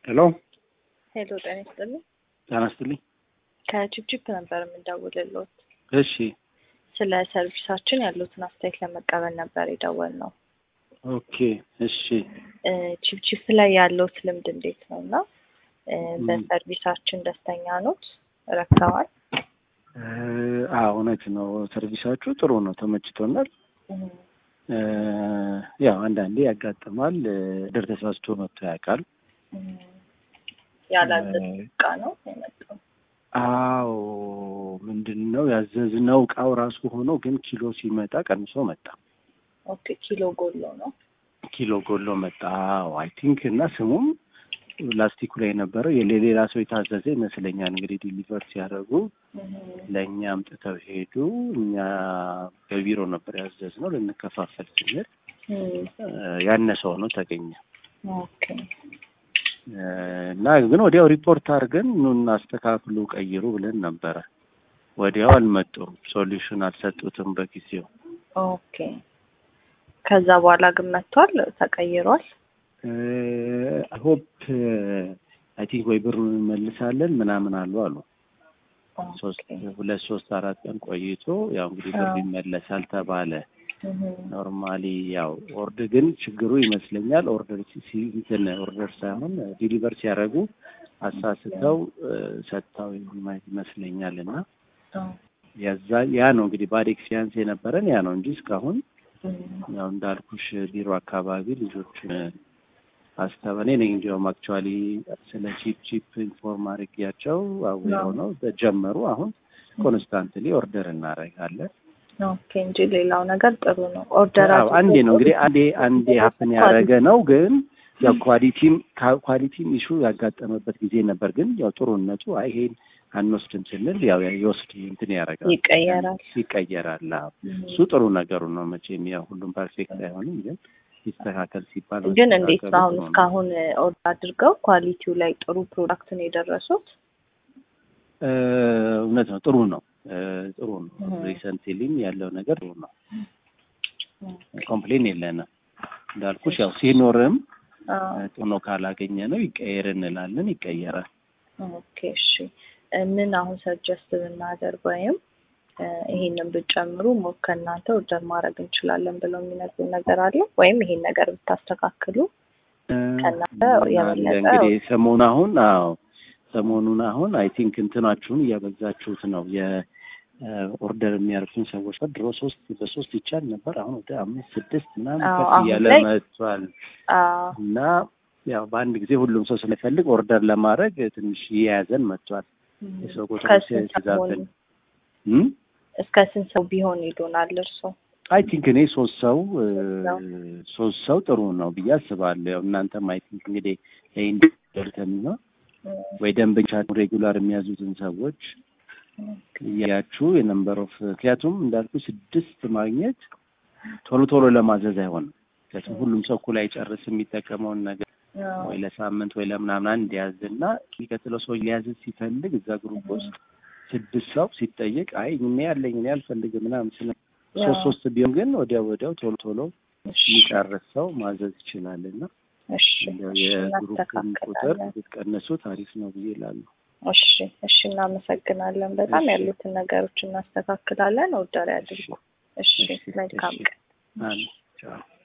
ሄሎ ሄሎ ጤና ይስጥልኝ። ጤና ይስጥልኝ። ከቺፕቺፕ ነበር የምንደውልልዎት። እሺ ስለ ሰርቪሳችን ያሉትን አስተያየት ለመቀበል ነበር የደወልነው። ኦኬ እሺ እ ቺፕቺፕ ላይ ያለዎት ልምድ እንዴት ነው እና እ በሰርቪሳችን ደስተኛ ኖት? ረክተዋል? እ አዎ እውነት ነው። ሰርቪሳችሁ ጥሩ ነው፣ ተመችቶናል። እ ያው አንዳንዴ ያጋጥማል። ድር ተሳስቶ መጥቶ ያውቃል። ያላዘዝ እቃ ነው የመጣው። አዎ ምንድን ነው ያዘዝነው እቃው ራሱ ሆኖ ግን ኪሎ ሲመጣ ቀንሶ መጣ። ኦኬ ኪሎ ጎሎ ነው። ኪሎ ጎሎ መጣ። አዎ አይ ቲንክ እና ስሙም ላስቲኩ ላይ የነበረው የሌላ ሰው የታዘዘ ይመስለኛል። እንግዲህ ዲሊቨር ሲያደርጉ ለእኛ አምጥተው ሄዱ። እኛ በቢሮ ነበር ያዘዝነው ልንከፋፈል ስንል ያነሰ ሆኖ ተገኘ ኦኬ እና ግን ወዲያው ሪፖርት አድርገን ኑን አስተካክሉ፣ ቀይሩ ብለን ነበረ። ወዲያው አልመጡም፣ ሶሉሽን አልሰጡትም በጊዜው። ኦኬ ከዛ በኋላ ግን መጥቷል፣ ተቀይሯል። ሆፕ አይ ቲንክ ወይ ብሩን እንመልሳለን ምናምን አሉ አሉ። ሶስት ሁለት ሶስት አራት ቀን ቆይቶ ያው እንግዲህ ብሩ ይመለሳል ተባለ። ኖርማሊ ያው ኦርደር ግን ችግሩ ይመስለኛል ኦርደር ሲንትን ኦርደር ሳይሆን ዲሊቨር ሲያደርጉ አሳስተው ሰጥተው ይመስለኛል እና ያዛ ያ ነው እንግዲህ ባድ ኤክስፒሪያንስ የነበረን ያ ነው እንጂ እስካሁን ያው እንዳልኩሽ ቢሮ አካባቢ ልጆች አስተበኔ ነኝ እንዲያውም አክቹዋሊ ስለ ቺፕ ቺፕ ኢንፎርም አድርጊያቸው አዌር ነው ጀመሩ። አሁን ኮንስታንትሊ ኦርደር እናደርጋለን። ኦኬ እንጂ ሌላው ነገር ጥሩ ነው። ኦርደር አንዴ ነው እንግዲህ አንዴ አንዴ ሀፕን ያደረገ ነው ግን ያው ኳሊቲም ኳሊቲም ኢሹ ያጋጠመበት ጊዜ ነበር። ግን ያው ጥሩነቱ አይ ይሄን አንወስድም ስንል ያው ይወስድ እንትን ያደርጋል ይቀየራል ይቀየራል። እሱ ጥሩ ነገሩ ነው። መቼም ያው ሁሉም ፐርፌክት አይሆንም፣ ግን ይስተካከል ሲባል ግን እንዴት ነው አሁን እስካሁን ኦርደር አድርገው ኳሊቲው ላይ ጥሩ ፕሮዳክት ነው የደረሱት? እውነት ነው ጥሩ ነው ጥሩ ነው። ሪሰንትሊም ያለው ነገር ጥሩ ነው። ኮምፕሌን የለንም። እንዳልኩሽ ያው ሲኖርም ጥኖ ካላገኘ ነው ይቀየር እንላለን፣ ይቀየራል። ኦኬ እሺ። ምን አሁን ሰጀስት ብናደርግ ወይም ይሄንን ብጨምሩ ሞር ከእናንተ ኦርደር ማድረግ እንችላለን ብለው የሚነግሩን ነገር አለ ወይም ይሄን ነገር ብታስተካክሉ ከእናንተ የበለጠ እንግዲህ ሰሞኑን አሁን አዎ ሰሞኑን አሁን አይ ቲንክ እንትናችሁን እያበዛችሁት ነው። የኦርደር የሚያርፉን ሰዎች ድሮ ሶስት በሶስት ይቻል ነበር። አሁን ወደ አምስት ስድስት ምናምን ከፍ እያለ መጥቷል እና ያው በአንድ ጊዜ ሁሉም ሰው ስለፈልግ ኦርደር ለማድረግ ትንሽ እየያዘን መጥቷል። የሰው ቁጥር ሲዛብን እስከ ስንት ሰው ቢሆን ይሉናል እርሶ? አይ ቲንክ እኔ ሶስት ሰው ሶስት ሰው ጥሩ ነው ብዬ አስባለሁ። ያው እናንተም አይ ቲንክ እንግዲህ ኢንዲቪጁዋል ከሚሆን ወይ ደንበኛ ሬጉላር የሚያዙትን ሰዎች እያያችሁ የነምበር ኦፍ ምክንያቱም እንዳልኩ ስድስት ማግኘት ቶሎ ቶሎ ለማዘዝ አይሆንም። ምክንያቱም ሁሉም ሰው እኩል አይጨርስ የሚጠቀመውን ነገር ወይ ለሳምንት ወይ ለምናምን አንድ ያዝ እና የሚቀጥለው ሰው ሊያዝ ሲፈልግ እዛ ግሩፕ ውስጥ ስድስት ሰው ሲጠየቅ አይ እኔ ያለኝ እኔ አልፈልግም ምናምን ስለ ሶስት ሶስት ቢሆን ግን ወዲያው ወዲያው ቶሎ ቶሎ የሚጨርስ ሰው ማዘዝ ይችላል እና የግሩፕን ቁጥር ብትቀንሱ ታሪፍ ነው ብዬ እላለሁ። እሺ እሺ፣ እናመሰግናለን። በጣም ያሉትን ነገሮች እናስተካክላለን። ኦርደር ያድርጉ። እሺ፣ መልካም ቀን።